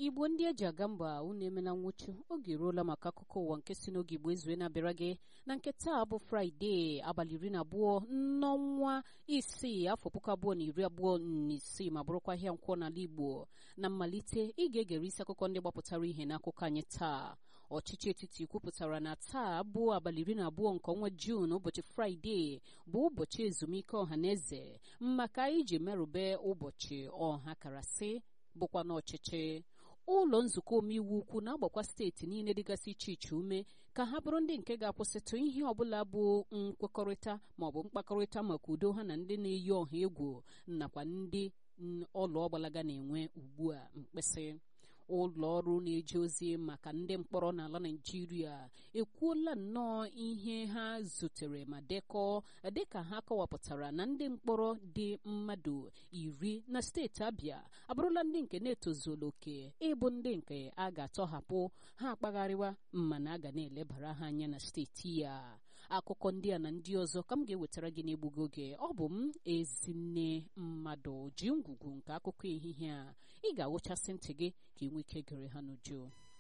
igbo ndị eji aga mba unu emela nwụchu oge eruola maka akụkọ ụwa nke si n'oge igbo ezue na-abịara gị na nke taa bụ fraịde abalị iri na abụọ n'ọnwa isii afọ puku abụọ na iri abụọ na isii ma bụrụkwa ahịa nkwọ n'ala igbo na mmalite ị ga-egere isi akụkọ ndị gbapụtara ihe n'akụkọ anyị taa ọchịchị etiti kwupụtara na taa bụ abalị iri na abụọ nke ọnwa juun ụbọchị fraịde bụ ụbọchị ezumike ọhaneze maka iji merube ụbọchị ọha karasị bụkwa n'ọchịchị ụlọ nzukọ omeiwu ukwu na-agbakwa steeti niile dịgasị iche iche ume ka ha bụrụ ndị nke ga-akwụsịtụ ihe ọbụla bụ nkwekọrịta maọbụ mkpakọrịta maka udo ha na ndị na-eyi ọha egwu nakwa ndị ọlụ ọgbalaga na-enwe ugbu a mkpịsị ụlọ ọrụ na-eje ozi maka ndị mkpọrọ n'ala Naịjirịa ekwuola nnọọ ihe ha zutere ma dekọọ dịka ha kọwapụtara na ndị mkpọrọ dị mmadụ iri na steeti Abịa abụrụla ndị nke na-etozuola oke ịbụ ndị nke a ga-atọhapụ ha akpagharịwa mana a ga na-elebara ha anya na steeti ya akụkọ ndị a na ndị ọzọ ka m ga-ewetara gị n'egbugo oge ọ bụ m ezinne mmadụ ji ngwugwu nke akụkọ ehihie a ị ga-awụchasị ntị gị ka ị nwee ike gere ha n'uju